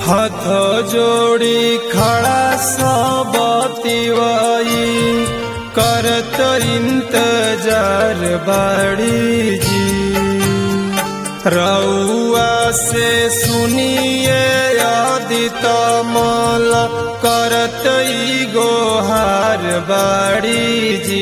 हाथ जोड़ी खड़ा सबतिवाई करत इंतजार बाड़ी जी रउआ से सुनिए आदित मल करत ई गोहार बाड़ी जी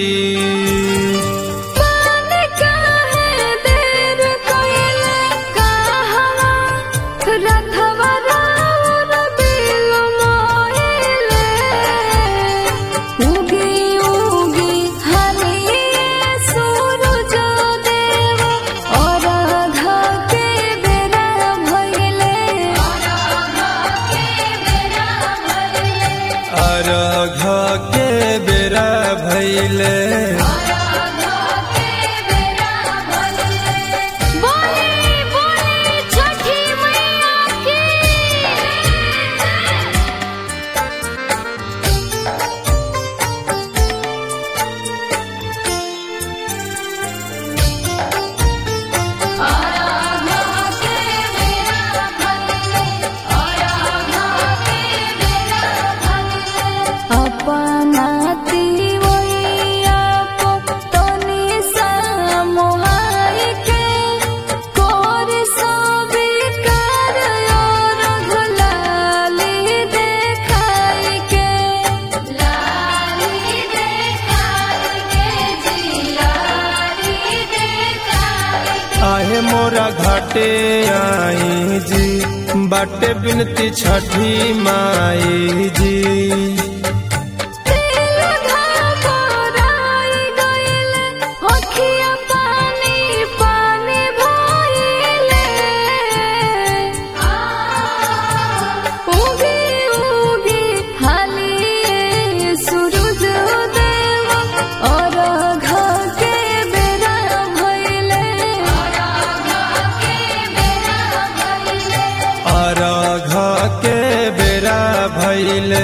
मान काहे देर कइले कहवा रथवा राउर बिल मोहिले उगी उगी हलिए सूरज देव और आधा के बेरा भइले अर्घ के बेरा भैले बोले बोले छठी मैया की अपनाती वैया को तनी सामुहाई के कोर सबी कर और गुलाली देखाई के लाली देखाई के जी लाली देखाई आहे मोरा घाटे आई जी बाटे बिनती छठी माई जी दिल घबराई गइल अखिया पानी पानी भइले उगी उगी हालिए सूरज देव और घ के बेरा भइले अर्घ के बेरा भैले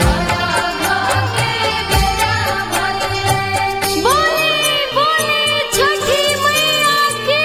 बोले बोले छठी मैया की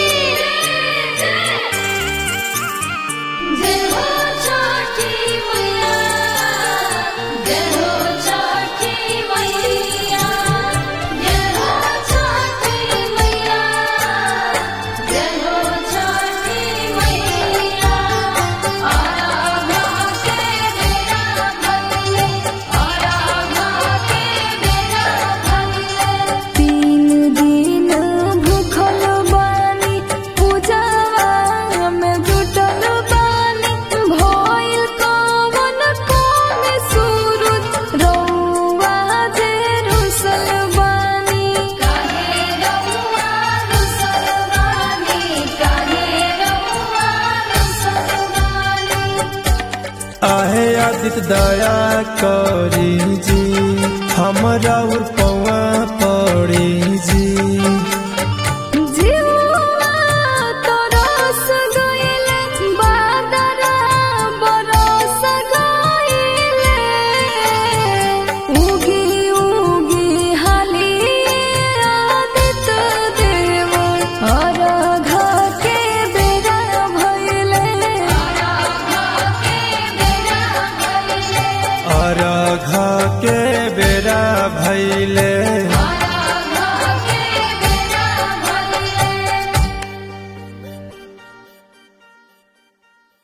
जय हो छठी मैया जय हो छठी मैया जय हो छठी मैया जय हो छठी मैया आराधा के बेरा भगले आराधा के बेरा भगले तीन दिन भूखल बानी पूजावा में जुटल बानी भइल कवन कौन सूरज रउआ जे रुसल बानी काहे रउआ रुसल बानी काहे रउआ रुसल बानी आहे आदित दया करी जी हमरा उर पवन